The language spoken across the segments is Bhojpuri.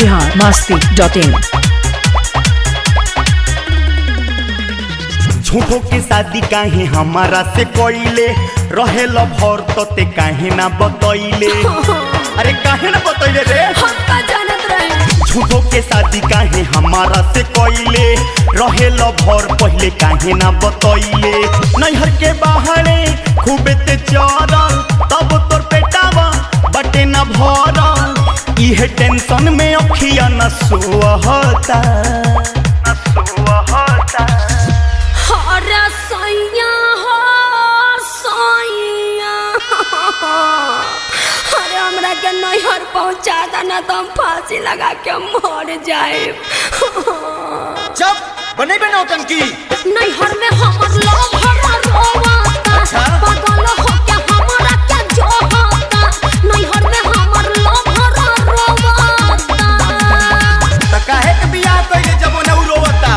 बिहार मस्ती डॉट इन झूठो के शादी काहे हमारा से कोइले रहे भर तते काहे ना बतैले अरे काहे ना बतैले रे हम का जानत रहे झूठो के शादी काहे हमारा से कोइले रहे भर पहले काहे ना बतैले नैहर के बाहरे खूबे ते चरल तब तोर पेटावा बटे ना भरल इहे टेंशन में अखिया न सोहता न सोहता हरा सैया हो सैया अरे हमरा के नैहर पहुंचा देना तो हम फांसी लगा के मर जाए जब बने बे नौटंकी नैहर में हमर लोग हरा रोवाता अच्छा। पागल हो के हमरा के जो होता नैहर में हमर लोग हरा रोवाता त काहे के बियाह कइले जब ओने उ रोवता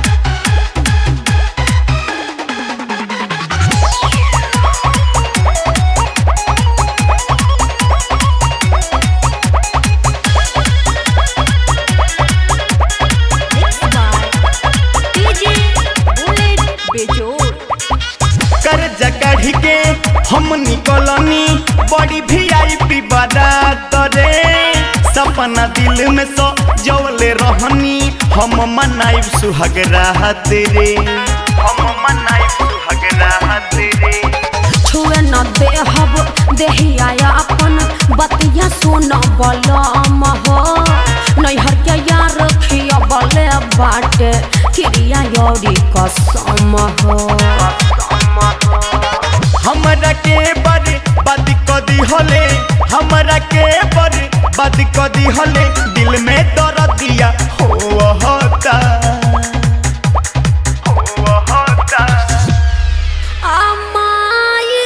कर जकढ़ के हम निकलनी बड़ी वीआईपी बारात रे सपना दिल में सो जवले रहनी हम मनाइब सुहाग राहत रे हम मनाइब सुहाग राहत रे छुए न देहब देहिया अपन बतिया सुन बलम हो नैहर के यार खिया बले बाटे खिरिया यौरी कसम हो हमरा के बर बद कदी हले हमरा के बर बद कदी हले दिल में दर्द दिया हो होता हो होता अमाई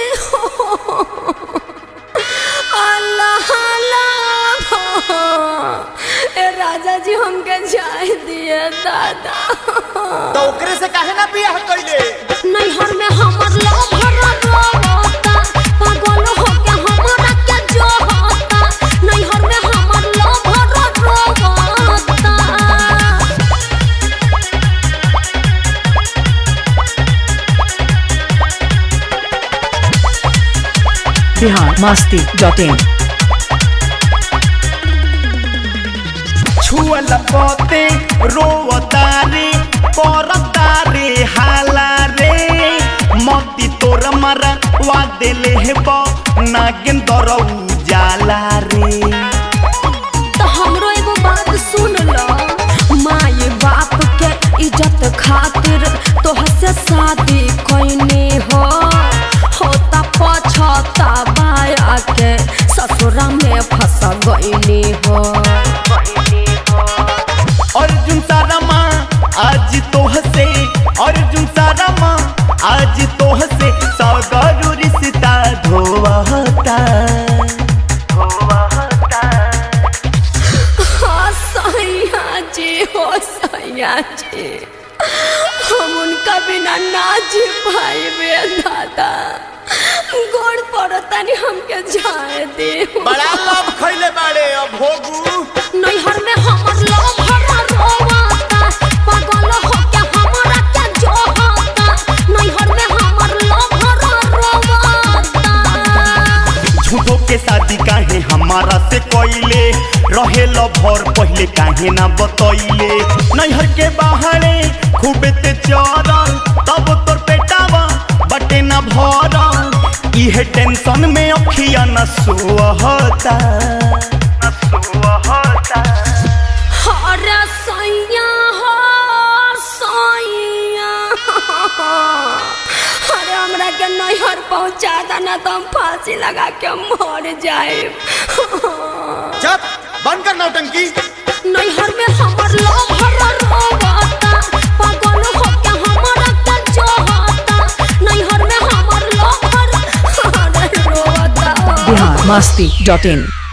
अल्लाह अल्लाह ए राजा जी हमके जाए दिए दादा तो ओकरे से काहे ना बियाह कइले नैहर में हमर लोग भरा रोता पागल हो के हमरा के जो होता नैहर में हमर लोग भरा रोता बिहार मस्ती डॉट इन छुअल पते रोवतारे परतारे हाला रे मती तोर मरा वा देले हेब नागेंदर उजाला रे तो हमरो एगो बात सुन ल माए बाप के इज्जत खातिर तोहर से शादी कैने हो होता पछतावा के ससुरा में फंस गईनी हो अर्जुन सारामा आज तोह से अर्जुन सारामा आज तोह से सगरु रिश्ता धोवता धोवता हाँ सैया जी हो सैया जी हम उनका बिना ना जी पाए बे दादा गोड़ पड़तानी हमके जाए दे बड़ा लव खइले बाड़े अब भोगू नैहर में हमर लोग हरा रोवाता पागल हो के हमरा के जो होता नैहर में हमर लोग हरा रोवाता झूठो के शादी काहे हमारा से कोइले रहे भर पहले काहे ना बतैले नैहर के बाहरे खूबे ते चरल तब तोर पेटावा बटे ना भरल इहे टेंशन में अखिया न सोहता न सोहता हरा सैया हो सैया अरे हमरा के नैहर पहुंचा देना तो हम फांसी लगा के मर जाए जब बंद कर नौटंकी नैहर में हमर लोग हरा रोवाता पागल हो के हमरा के जो होता नैहर में हमर लोग हरा हरा रोवाता बिहार मस्ती डॉट इन